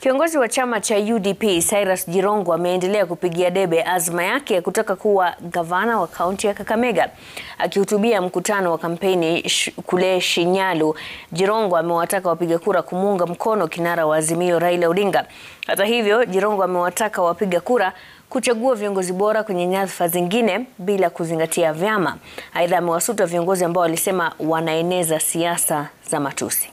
Kiongozi wa chama cha UDP Cyrus Jirongo ameendelea kupigia debe azma yake ya kutaka kuwa gavana wa kaunti ya Kakamega. Akihutubia mkutano wa kampeni sh kule Shinyalu, Jirongo amewataka wapiga kura kumuunga mkono kinara wa Azimio Raila Odinga. Hata hivyo, Jirongo amewataka wapiga kura kuchagua viongozi bora kwenye nyadhifa zingine bila kuzingatia vyama. Aidha, amewasuta viongozi ambao walisema wanaeneza siasa za matusi.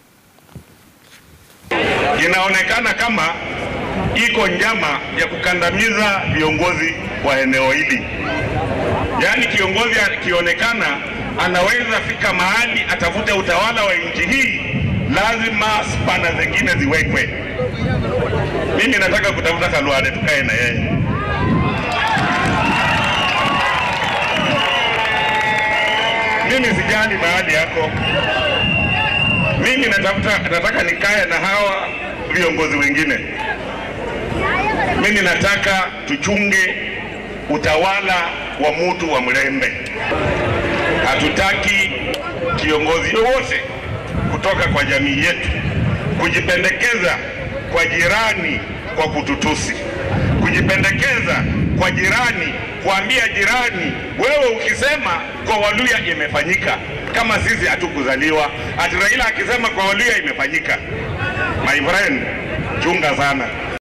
Inaonekana kama iko njama ya kukandamiza viongozi wa eneo hili. Yaani kiongozi akionekana anaweza fika mahali atafute utawala wa nchi hii, lazima spana zingine ziwekwe. Mimi nataka kutafuta Khalwale tukae na yeye. Mimi sijali mahali yako, mimi natafuta, nataka nikae na hawa viongozi wengine. Mimi nataka tuchunge utawala wa mutu wa Mlembe. Hatutaki kiongozi yoyote kutoka kwa jamii yetu kujipendekeza kwa jirani kwa kututusi, kujipendekeza kwa jirani, kuambia jirani, wewe ukisema kwa Waluya imefanyika, kama sisi hatukuzaliwa. Ati Raila akisema kwa Waluya imefanyika. My friend, chunga sana.